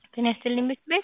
ጤና ይስጥልኝ ምክር ቤት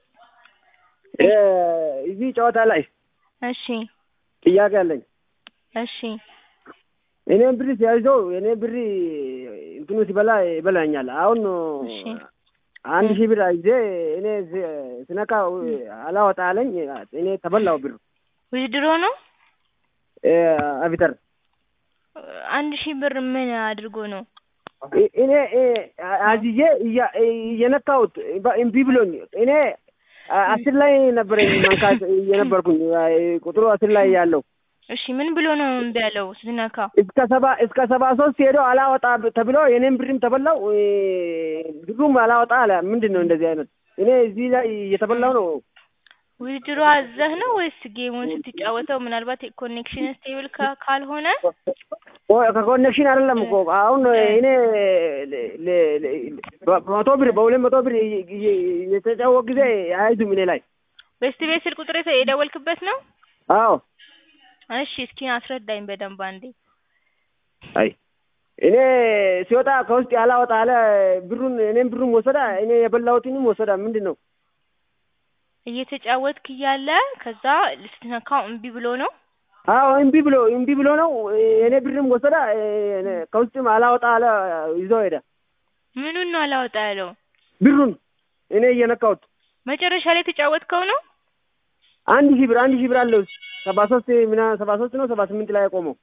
እዚህ ጨዋታ ላይ እሺ ጥያቄ አለኝ። እሺ እኔም ብር ሲያይዘው እኔ ብር እንትኑ ሲበላ ይበላኛል። አሁን እሺ አንድ ሺህ ብር አይዜ እኔ ስ- ስነካ አላወጣ አለኝ። እኔ ተበላው ብር ውድድሮ ነው አቪተር አንድ ሺህ ብር ምን አድርጎ ነው? እ- እኔ እ፣ አዝዬ እያ- እየነካሁት በ- እምቢ ብሎኝ እኔ አ- አስር ላይ ነበረኝ መንካት የነበርኩኝ ቁጥሩ አስር ላይ ያለው እሺ ምን ብሎ ነው እምቢ ያለው ስትነካ? እስከ ሰባ እስከ ሰባ ሶስት ሄዶ አላወጣ ተብሎ የኔም ብርም ተበላው እ፣ ብሩም አላወጣ አለ። ምንድን ነው እንደዚህ አይነት? እኔ እዚህ ላይ እየተበላው ነው። ውድድሮ አዘህ ነው ወይስ ጌሙን ስትጫወተው ምናልባት ኮኔክሽን ስቴብል ካልሆነ ኦ፣ ከኮኔክሽን አይደለም እኮ አሁን እኔ ለ- ለ- ለ- በመቶ ብር በሁለት መቶ ብር እየ- እየ- የተጫወት ጊዜ አይዙም እኔ ላይ ቤስት ቤት ስልክ ቁጥር የተ- የደወልክበት ነው? አዎ እሺ እስኪ አስረዳኝ በደንብ አንዴ። አይ እኔ ሲወጣ ከውስጥ ያላወጣ አለ ብሩን እኔም ብሩን ወሰዳ እኔ የበላሁትንም ወሰዳ ምንድን ነው እየተጫወትክ እያለ ከዛ ስትነካው እምቢ ብሎ ነው? አዎ እምቢ ብሎ እምቢ ብሎ ነው እኔ ብርም ወሰዳ እኔ ከውስጥም አላወጣ አለ ይዞ ሄደ ምኑን ነው አላወጣ ያለው? ብሩን እኔ እየነካሁት መጨረሻ ላይ የተጫወትከው ነው? አንድ ሺህ ብር አንድ ሺህ ብር አለው ሰባ ሶስት ምና ሰባ ሶስት ነው ሰባ ስምንት ላይ ያቆመው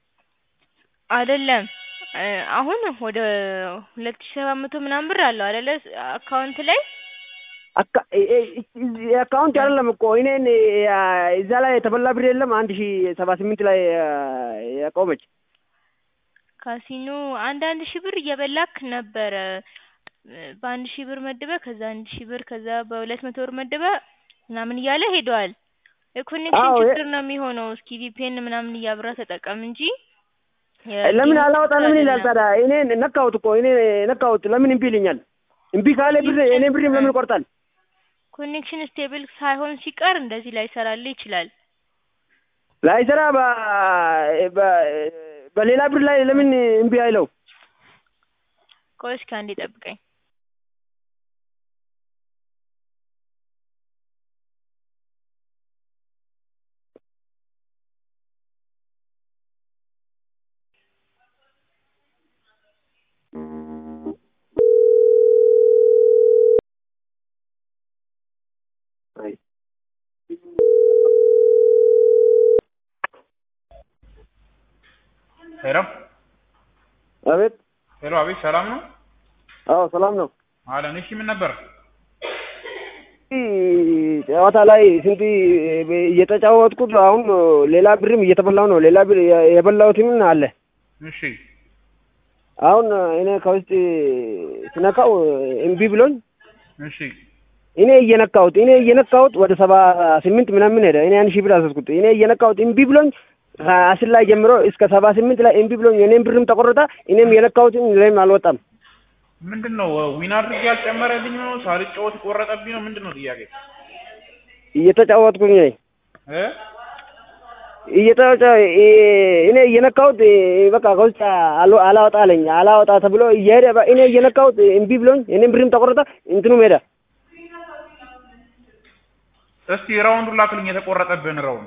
አይደለም እ፣ አሁን ወደ ሁለት ሺህ ሰባት መቶ ምናምን ብር አለው አይደለ አካውንት ላይ አካ- እ- እ- እ- አካውንት አይደለም እኮ እኔን ያ- እዛ ላይ የተበላ ብር የለም አንድ ሺህ ሰባ ስምንት ላይ አ፣ ያቆመች ካሲኖ አንድ አንድ ሺህ ብር እየበላክ ነበረ እ፣ በአንድ ሺህ ብር መድበ ከዛ አንድ ሺህ ብር ከዛ በሁለት መቶ ብር መድበ ምናምን እያለ ሄደዋል። የኮኔክሽን አዎ፣ የ- ችግር ነው የሚሆነው። እስኪ ቪፒኤን ምናምን እያብራ ተጠቀም እንጂ ለምን የጌሙ አላወጣ ችግር ለምን ይላል አይደለም። ታዲያ? እኔ ነካሁት እኮ እኔ ነካሁት ለምን እምቢ ይለኛል? እምቢ ካለ ብር እኔ ብርም ለምን ይቆርጣል? ኮኔክሽን ስቴብል ሳይሆን ሲቀር እንደዚህ ላይሰራልህ ይችላል። ላይሰራ በ- በ- በሌላ ብር ላይ ለምን እምቢ አይለው? ቆይ እስኪ አንዴ ጠብቀኝ። ሄሎ አቤት። ሄሎ፣ አቤት፣ ሰላም ነው አዎ ሰላም ነው። አለን። እሺ፣ ምን ነበር? ጨዋታ ላይ ስንት እየተጫወትኩት አሁን ሌላ ብርም እየተበላው ነው። ሌላ ብር የበላሁትም አለ። እሺ፣ አሁን እኔ ከውስጥ ስነካው እምቢ ብሎኝ እሺ፣ እኔ እየነካሁት እኔ እየነካሁት ወደ ሰባ ስምንት ምናምን ሄደ። እኔ አንድ ሺህ ብር አዘዝኩት። እኔ እየነካሁት እምቢ ብሎኝ ከአስር ላይ ጀምሮ እስከ ሰባ ስምንት ላይ እምቢ ብሎኝ እኔም ብርም ተቆረጠ። እኔም የነካሁትም ላይም አልወጣም። ምንድን ነው ዊን አድርጌ ያልጨመረልኝ ነው? ሳልጫወት ቆረጠብኝ ነው? ምንድን ነው ጥያቄ? እየተጫወትኩኝ ነኝ እ እየተጫወተ እኔ እየነካሁት በቃ ከውስጥ አል- አላወጣ አለኝ። አላወጣ ተብሎ እየሄደ በ- እኔ እየነካሁት እምቢ ብሎኝ እኔም ብርም ተቆረጠ። እንትኑም ሄደ። እስቲ ራውንዱን ላክልኝ፣ የተቆረጠብህን ራውንድ።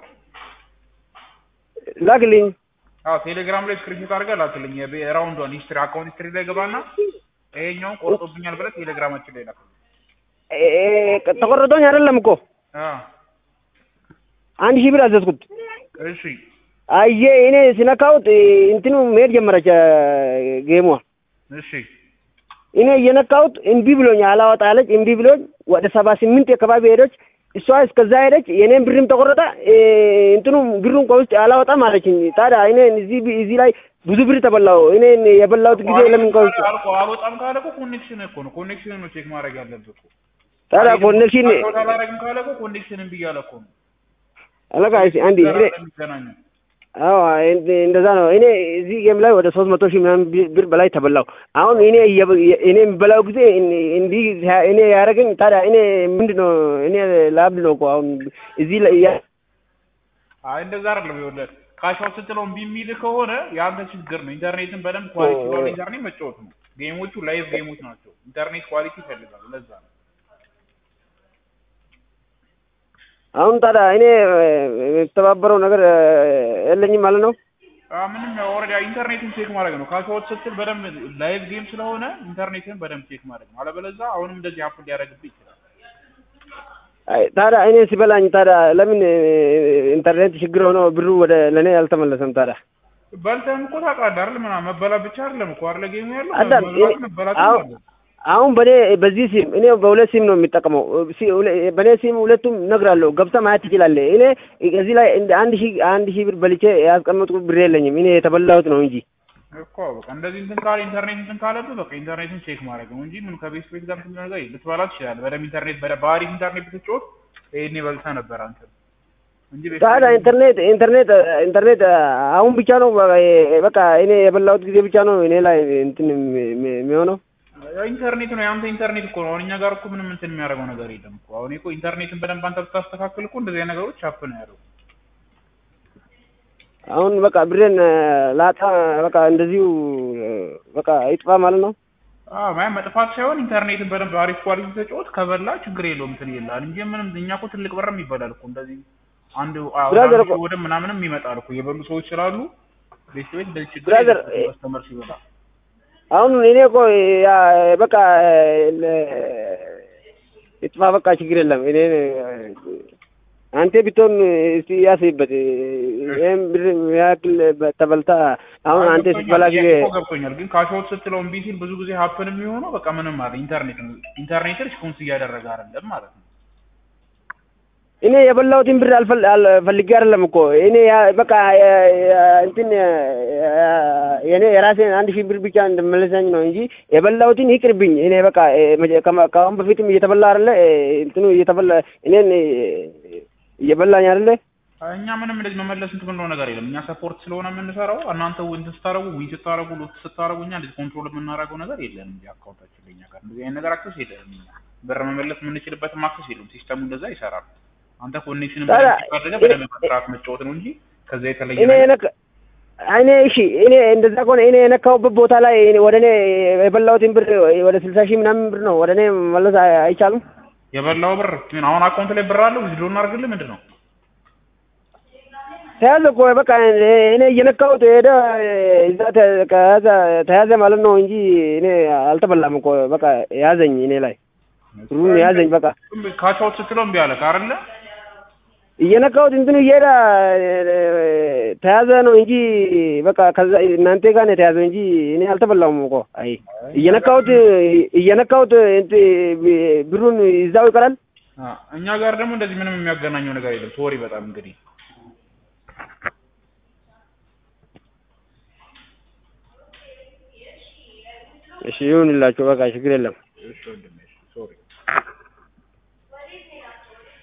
ላክልኝ። አዎ፣ ቴሌግራም ላይ ስክሪንሾት አድርገህ ላክልኝ። የቤ- ራውንዷን ሂስትሪ፣ አካውንት ሂስትሪ ላይ ገባና ይሄኛውን ቆርጦብኛል ብለህ ቴሌግራማችን ላይ ላክልኝ። እ- እ- ተቆረጦኝ አይደለም እኮ አ አንድ ሺህ ብር አዘዝኩት። እሺ፣ አየ እኔ ሲነካሁት እንትኑ መሄድ ጀመረች አ፣ ጌሟ። እሺ፣ እኔ እየነካሁት እምቢ ብሎኝ አላወጣ አለች። እምቢ ብሎኝ ወደ ሰባ ስምንት አካባቢ ሄደች። እሷ እስከዛ ሄደች። የኔም ብርም ተቆረጠ። እ፣ እንትኑ ብሩን ከውስጥ አላወጣም አለችኝ። ታዲያ እኔ እዚህ ብ- እዚህ ላይ ብዙ ብር ተበላው። እኔ የበላሁት ጊዜ ለምን ከውስጥ አልቆ አልወጣም ካለ እኮ ኮኔክሽን እኮ ነው። ኮኔክሽን ነው ቼክ ማድረግ ያለብህ እኮ። ታዲያ ኮኔክሽን አልወጣ አላደርግም ካለ እኮ ኮኔክሽን እምቢ እያለ እኮ ነው። አለቃ እስኪ አንዴ እኔ የሚገናኘው አዎ እንደ- እንደዛ ነው። እኔ እዚህ ጌም ላይ ወደ ሶስት መቶ ሺህ ምናምን ቢ- ብር በላይ ተበላው። አሁን እኔ እየ- እኔ የሚበላው ጊዜ እን- እንዲህ ሲያ- እኔ ያደረገኝ ታዲያ እኔ ምንድን ነው እኔ ላብድ ነው እኮ አሁን እዚህ ላይ ያ- አይ እንደዛ አይደለም። ይኸውልህ ካሻው ስትለው እምቢ የሚል ከሆነ የአንተ ችግር ነው። ኢንተርኔትን በደንብ ኳሊቲ ባለ ኢንተርኔት መጫወት ነው። ጌሞቹ ላይቭ ጌሞች ናቸው። ኢንተርኔት ኳሊቲ ይፈልጋሉ። ለዛ ነው አሁን ታዲያ እኔ የተባበረው ነገር የለኝም ማለት ነው። አ፣ ምንም ያው ኦልሬዲ ኢንተርኔትን ቼክ ማድረግ ነው። ካሽአውት ስትል በደንብ ላይቭ ጌም ስለሆነ ኢንተርኔትን በደንብ ቼክ ማድረግ ነው። አለበለዚያ አሁንም እንደዚህ አፕ ሊያደርግብህ ይችላል። አይ ታዲያ እኔ ሲበላኝ ታዲያ ለምን ኢንተርኔት ችግር ሆኖ ብሩ ወደ ለእኔ አልተመለሰም? ታዲያ በልተህም እኮ ታውቃለህ አይደል? ምናምን መበላት ብቻ አይደለም እኮ አይደለ ጌሙ ያለው አዳም መብላት መበላት አሁን አሁን በኔ በዚህ ሲም እኔ በሁለት ሲም ነው የሚጠቀመው። ሲ- ሁለ- በኔ ሲም ሁለቱም እነግርሃለሁ ገብተህ ማየት ትችላለህ። እኔ እዚህ ላይ እንደ አንድ ሺህ አንድ ሺህ ብር በልቼ ያስቀመጥኩት ብር የለኝም። እኔ የተበላሁት ነው እንጂ እኮ በቃ እንደዚህ እንትን ካለ ኢንተርኔት እንትን ካለብህ በቃ ኢንተርኔትን ቼክ ማድረግ ነው እንጂ ምን ከቤት ቤት ጋር እንትን ነገር ልትበላ ትችላለህ። በደምብ ኢንተርኔት በደ በአሪፍ ኢንተርኔት ብትጫወት ይሄኔ በልተህ ነበር አንተ እንጂ ቤት ታዲያ ኢንተርኔት ኢንተርኔት ኢንተርኔት አሁን ብቻ ነው በቃ እኔ የበላሁት ጊዜ ብቻ ነው እኔ ላይ እንትን የሚሆነው። ኢንተርኔት ነው የአንተ ኢንተርኔት እኮ ነው። አሁን እኛ ጋር እኮ ምንም እንትን የሚያደርገው ነገር የለም እኮ። አሁን እኮ ኢንተርኔትን በደንብ አንተ ብታስተካክል እኮ እንደዚህ አይነት ነገሮች አፕ ነው ያደርጉ አሁን በቃ ብሬን ላጣ በቃ እንደዚሁ በቃ ይጥፋ ማለት ነው። አዎ ማለት መጥፋት ሳይሆን ኢንተርኔትን በደንብ አሪፍ ኳሊቲ ተጫወት ከበላ ችግር የለውም እንትን ይላል እንጂ ምንም እኛ እኮ ትልቅ ብርም ይበላል እኮ እንደዚህ አንድ አዎ ብራዘር አንድ እኮ- ወደ ምናምንም ይመጣል እኮ የበሉ ሰዎች ስላሉ ቤት ቤት እንደዚህ ችግር ብራዘር፣ የለም ከስተመር ሲበላ አሁን እኔ እኮ ያ በቃ ይጥፋ በቃ ችግር የለም። እኔ አንተ ብትሆን እስቲ ያስብበት። ይህም ብር ያክል ተበልታ አሁን አዎ፣ አንተ ገብቶኛል። ስትበላ ጊዜ ጥያቄ እኮ ገብቶኛል። ግን ካሽአውት ስትለው እምቢ ሲል ብዙ ጊዜ ሀፕን የሚሆነው በቃ ምንም አለ ኢንተርኔት ነው። ኢንተርኔት ሪስፖንስ እያደረገ አይደለም ማለት ነው። እኔ የበላሁትን ብር አልፈል አልፈልጌ አይደለም እኮ እኔ ያ- በቃ ያ- ያ- እንትን ያ- የኔ የራሴን አንድ ሺህ ብር ብቻ እንደመለሰኝ ነው እንጂ የበላሁትን ይቅርብኝ። እኔ በቃ እ፣ መጀ- ከማ- ከአሁን በፊትም እየተበላ አይደለ እ፣ እንትኑ እየተበላ እኔን እ፣ እየበላኝ አይደለ እኛ ምንም እንደዚህ መመለስ እንትን ብንለው ነገር የለም። እኛ ሰፖርት ስለሆነ የምንሰራው እናንተ እንትን ስታረጉ ዊን ስታረጉ ሎት ስታረጉ እኛ እንደዚህ ኮንትሮል የምናደርገው ነገር የለም እንጂ አካውንታችን ለኛ ጋር እንደዚህ አይነት ነገር አክሰስ የለንም። እኛ ብር መመለስ የምንችልበትም አክሰስ የለም። ሲስተሙ እንደዛ ይሰራል። አንተ ኮኔክሽን ታዲያ አድርገህ በደንብ መስራት መጫወት ነው እንጂ ከዛ የተለየ እኔ ነገር የነካ እኔ እሺ እኔ እንደዛ ከሆነ እኔ የነካሁበት ቦታ ላይ እኔ ወደ እኔ የበላሁትን ብር ወደ ስልሳ ሺህ ምናምን ብር ነው ወደ እኔ መለስ አይ- አይቻልም። የበላው ብር ምን አሁን አካውንት ላይ ብር አለው ዊዝድሮ እናድርግልህ ምንድን ነው? ተያዘ እኮ በቃ እኔ እየነካሁት ሄደ እዛ ተ- ከያዘ ተያዘ ማለት ነው እንጂ እኔ አልተበላም እኮ በቃ ያዘኝ እኔ ላይ ብሩን ያዘኝ በቃ ካቻውት ስትለው እምቢ አለህ አይደለ? እየነካሁት እንትኑ እየሄደ ተያዘ ነው እንጂ በቃ ከዛ እናንተ ጋር ነው የተያዘው እንጂ እኔ አልተበላሁም እኮ አይ እየነካሁት እየነካሁት እንትን ብሩን ይዛው ይቀራል አ፣ እኛ ጋር ደግሞ እንደዚህ ምንም የሚያገናኘው ነገር የለም። ሶሪ በጣም እንግዲህ እሺ ይሁንላችሁ በቃ ችግር የለም እሺ ወንድሜ